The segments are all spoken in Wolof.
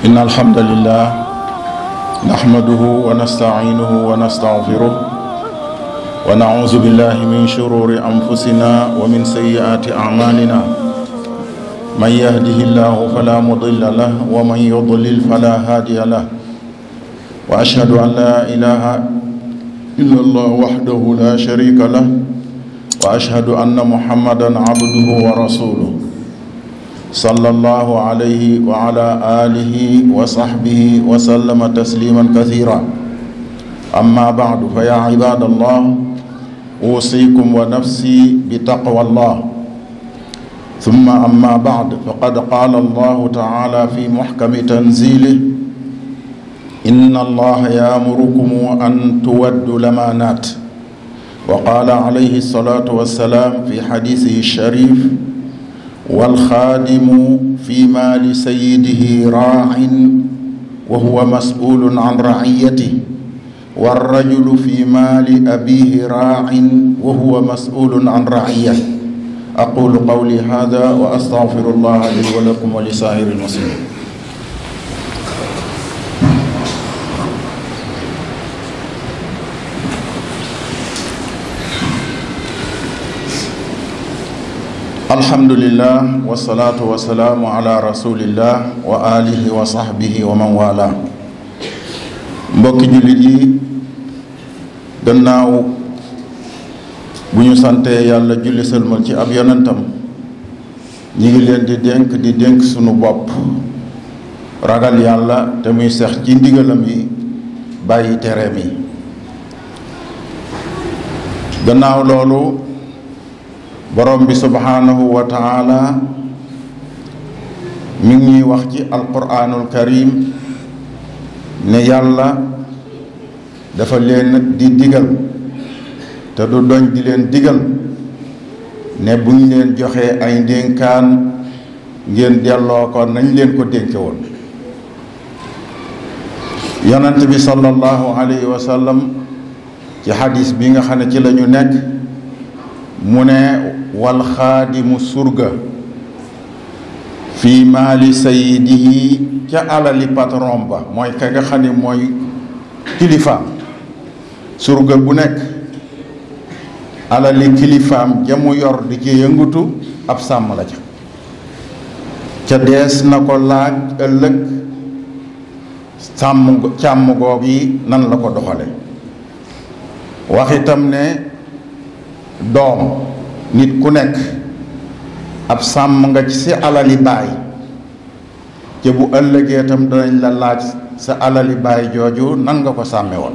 إن الحمد لله نحمده ونستعينه ونستغفره ونعوذ بالله من شرور أنفسنا ومن سيئات أعمالنا من يهده الله فلا مضل له ومن يضلل فلا هادي له وأشهد أن لا إله إلا الله وحده لا شريك له وأشهد أن محمدا عبده ورسوله صلى الله عليه وعلى آله وصحبه وسلم تسليما كثيرا أما بعد فيا عباد الله أوصيكم ونفسي بتقوى الله ثم أما بعد فقد قال الله تعالى في محكم تنزيله إن الله يأمركم أن تودوا الأمانات وقال عليه الصلاة والسلام في حديثه الشريف والخادم في مال سيده راع وهو مسؤول عن رعيته والرجل في مال أبيه راع وهو مسؤول عن رعيته أقول قولي هذا وأستغفر الله لي ولكم ولسائر المسلمين alhamdulillah wasalaatu wasalaamu ala rasulillah wa alihi wa sahbihi wa man wala mbokki jullit yi gannaaw bu ñu santee yàlla julli sëlmal ci ab yonentam ñi ngi leen di dénk di dénk sunu bopp ragal yàlla te muy sex ci ndigalam yi bàyyi tereem yi gannaaw loolu borom bi subhaanahu wa taala mi ngi ñuy wax ci alquraanul karim ne yàlla dafa leen di digal te du doñ di leen digal ne buñ leen joxee ay ndénkaan ngeen delloo ko nañ leen ko dénke woon yonent bi sallallahu alayhi wa sallam ci xadis bi nga xam ne ci la ñu nekk mu ne wal xaadimu surga fii maali sayidihi ca alali patron ba mooy ka nga xam ne mooy kilifaam surga bu nekk alali kilifaam ja mu yor di ci yëngutu ab sàmm la ca ca dees na ko laaj ëllëg sàmm càmm goog yi nan la ko doxale wax itam ne doom nit ku nekk ab sàmm nga ci si alali baay te bu ëllëgee tam danañ la laaj sa alali baay jooju nan nga ko sàmme woon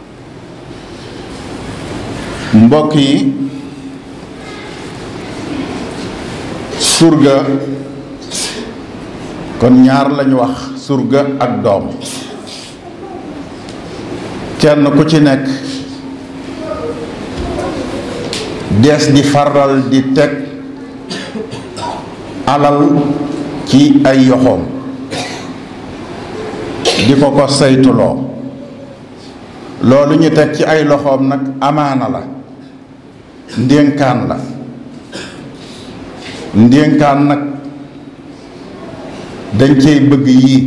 mbokk yi surga kon ñaar lañu wax surga ak doom kenn ku ci nekk dees di faral di teg alal ci ay yoxoom di ko ko saytuloo loolu ñu teg ci ay loxoom nag amaana la ndénkaan la ndénkaan nag dañ cey bëgg yii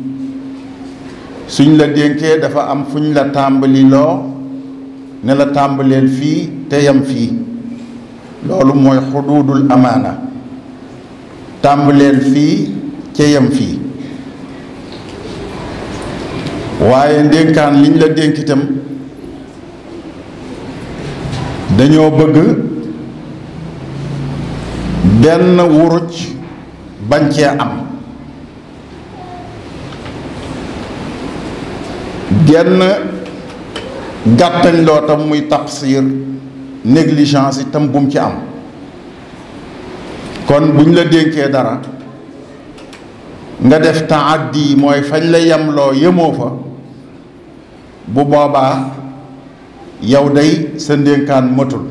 suñ la dénkee dafa am fuñ la tàmbali loo ne la tàmbaleel fii te yam fii loolu mooy xuduudul amaana tàmbaleel fii ca yem fii waaye ndénkaan liñ la dénk itam dañoo bëgg benn wuruj bañ cee am genn gàttañ loo tam muy taqsir négligence itam bu mu ci am kon buñ la dénkee dara nga def taaddi mooy fañ la yemloo yemoo fa bu boobaa yow day sa ndénkaan matul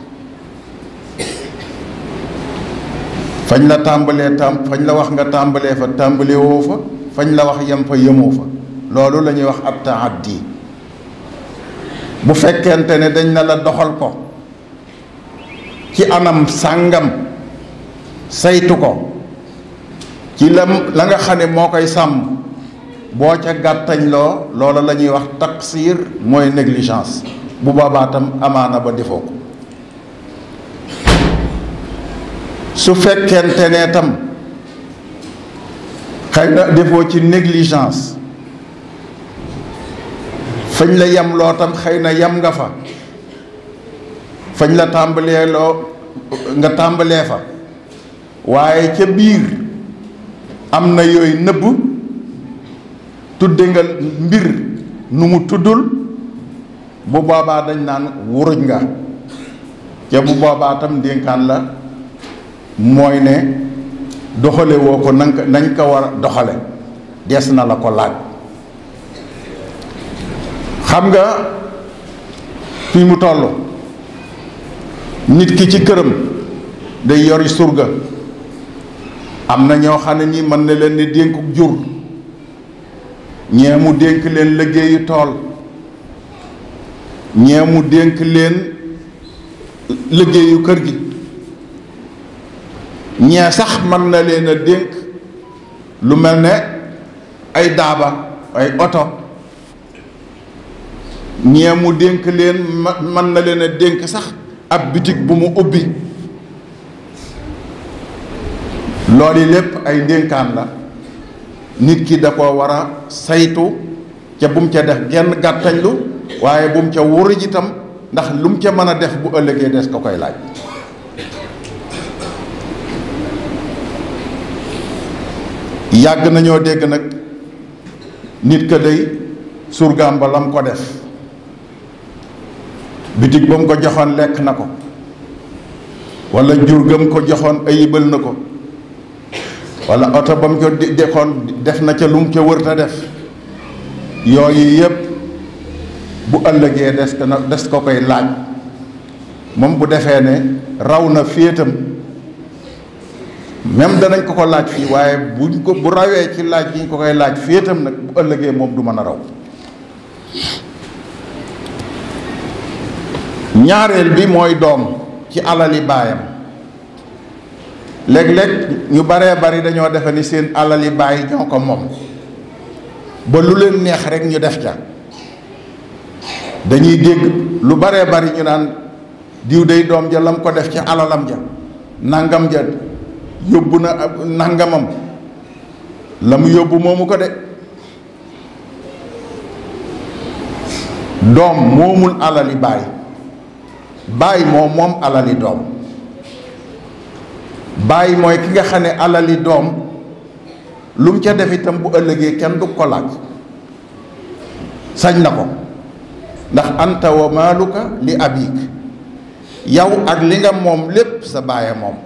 fañ la tàmbalee tam fañ la wax nga tàmbalee fa tàmbalee woo fa fañ la wax yem fa yemoo fa loolu la ñuy wax ab taaddi bu fekkente ne dañ na la doxal ko ci anam sàngam saytu ko ci la la nga xam ne moo koy sàmm boo ca gàttañ loo loola la ñuy wax taqsir mooy négligence bu boobaa tam amaana ba defoo ko su fekkente ne tam xëy na defoo ci négligence fañ la yem loo tam xëy na yem nga fa fañ la tàmbalee loo nga tàmbalee fa waaye ca biir am na yooyu nëbb tudde nga mbir nu mu tuddul bu boobaa dañ naan wuruj nga ca bu boobaa tam ndénkaan la mooy ne doxale woo ko nañ ko nañ ko war a doxale des na la ko laaj xam nga fi mu toll nit ki ci këram day yori surga am na ñoo xam ne nii mën na leen ni dénku jur ñee mu dénk leen liggéeyu tool ñee mu dénk leen liggéeyu kër gi ñee sax mën na leen a dénk lu mel ne ay daaba ay oto ñee mu dénk leen mën na leen a dénk sax ab bitig bu mu ubbi loolu lépp ay ndénkaan la nit ki da ko war a saytu ca bu mu ca def genn gàttañlu waaye bu mu ca wuruj itam ndax lu mu ca mën a def bu ëllëgee des ko koy laaj yàgg nañoo dégg nag nit ka day surgaam ba lam ko def bitig ba mu ko joxoon lekk na ko walla jur gam ko joxoon ayibal na ko walla oto ba mu ko dexoon def na ca lu mu ca wërta def yooyu yépp bu ëllëgee des ko na des ko koy laaj moom bu defee ne raw na féetam même danañ ko ko laaj fii waaye buñ ko bu rawee ci laaj gi ñu ko koy laaj féetam nag bu ëllëgee moom du mën a raw ñaareel bi mooy doom ci alali baayam léeg-léeg ñu baree bari dañoo defe ni seen alali baay ñoo ko moom ba lu leen neex rek ñu def ca dañuy dégg lu baree bari ñu naan diw day doom ja lam ko def ci alalam ja nangam ja yóbbu na nangamam la mu yóbbu moomu ko de doom moomul alali baay baay moo moom alali doom baay mooy ki nga xam ne alali doom lu mu ca def itam bu ëllëgee kenn du ko laaj sañ na ko ndax anta wa maaluka li abik yow ak li nga moom lépp sa baaya moom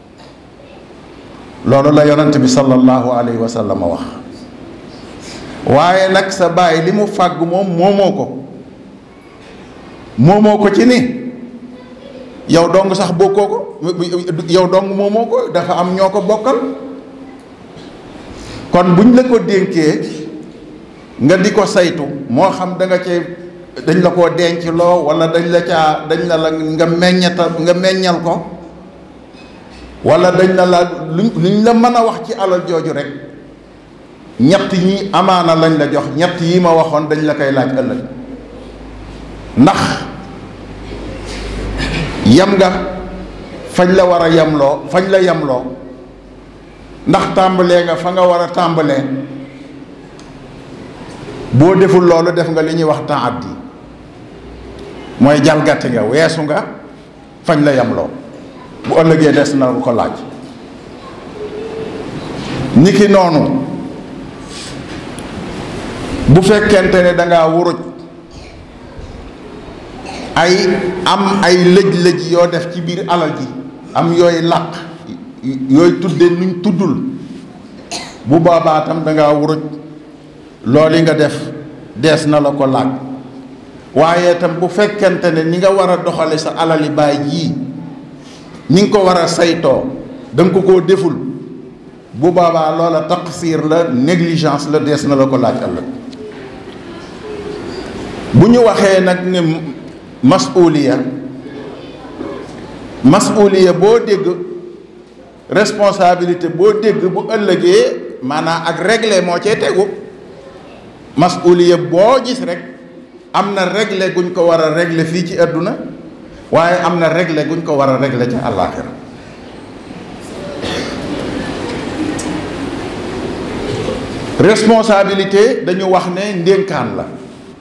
loolu la yonent bi sallallahu alayhi wa sallam wax waaye nag sa baay li mu fàgg moom moomoo ko moomoo ko ci ni yow dong sax bokkoo ko yow dong moomoo ko dafa am ñoo ko bokkal kon buñ la ko dénkee nga di ko saytu moo xam da nga cee dañ la koo denc loo wala dañ la caa dañ la la nga meññata nga meññal ko wala dañ la la luñ luñ la mën a wax ci alal jooju rek ñett ñi amaana lañ la jox ñett yi ma waxoon dañ la koy laaj ëllëg ndax yam nga fañ la war a yamloo fañ la yamloo ndax tàmbalee nga fa nga war a tàmbalee boo deful loolu def nga li ñuy wax taaddi mooy jalgati nga weesu nga fañ la yamloo bu ëllëgee des na ko laaj niki noonu bu fekkente ne dangaa wuruj ay am ay lëj-lëj yoo def ci biir alal ji am yooyu làq yooyu tudde nuñ tuddul bu boobaa tam dangaa wuruj loolu yi nga def dees na la ko laaj waaye tam bu fekkente ne ni nga war a doxale sa alali baay yii ni nga ko war a saytoo da nga ko koo deful bu boobaa loola taqsir la négligence la dees na la ko laaj ëllëg bu ñu waxee nag ne masuliya masuliya boo dégg responsabilité boo dégg bu ëllëgee maanaam ak règle moo cee tegu masuliya boo gis rek am na régler guñ ko war a régler fii ci àdduna waaye am na régler guñ ko war a régler ca àllaaxira responsabilité dañu wax ne ndénkaan la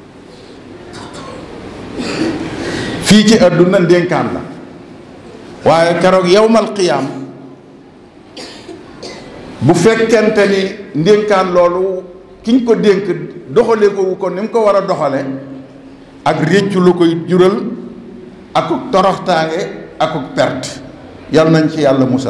fii ci àdduna ndénkaan la waaye keroog yowmal qiyaam bu fekkente ni ndénkaan loolu kiñ ko dénk doxale ko wu ko ni mu ko war a doxale ak réccu lu koy jural akuk toroxtaange akuk perte yal nañ ci yàlla musal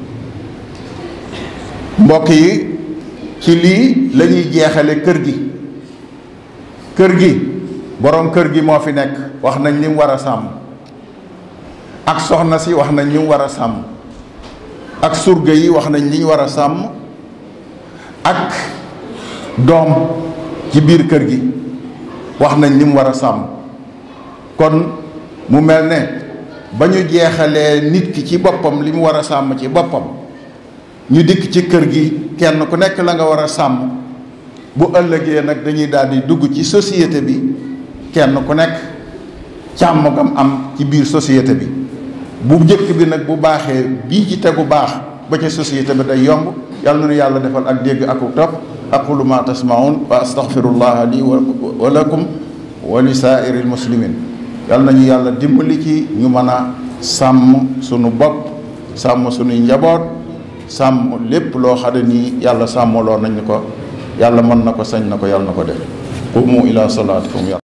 mbokk yi ci lii la ñuy jeexale kër gi kër gi boroom kër gi moo fi nekk wax nañ li mu war a sàmm ak soxna si wax nañ li mu war a sàmm ak surga yi wax nañ li ñu war a sàmm ak doom ci biir kër gi wax nañ li mu war a sàmm kon mu mel ne ba ñu jeexalee nit ki ci boppam li mu war a sàmm ci boppam ñu dikk ci kër gi kenn ku nekk la nga war a sàmm bu ëllëgee nag dañuy daal di dugg ci société bi kenn ku nekk càmm gam am ci biir société bi bu njëkk bi nag bu baaxee bii ci tegu baax ba ca société bi day yomb yàlla na nu yàlla defal ak dégg ak topp aqulu ma tasmaun wa astaghfirullah li wa lakum wa li saairi almuslimin yàlla nañu yàlla dimbali ci ñu mën a sàmm sunu bopp sàmm sunuy njaboot sàmm lépp loo xam ne nii yàlla sàmmaloo nañ ko yàlla mën na ko sañ na ko yàlla na ko def qumu ila salaatikum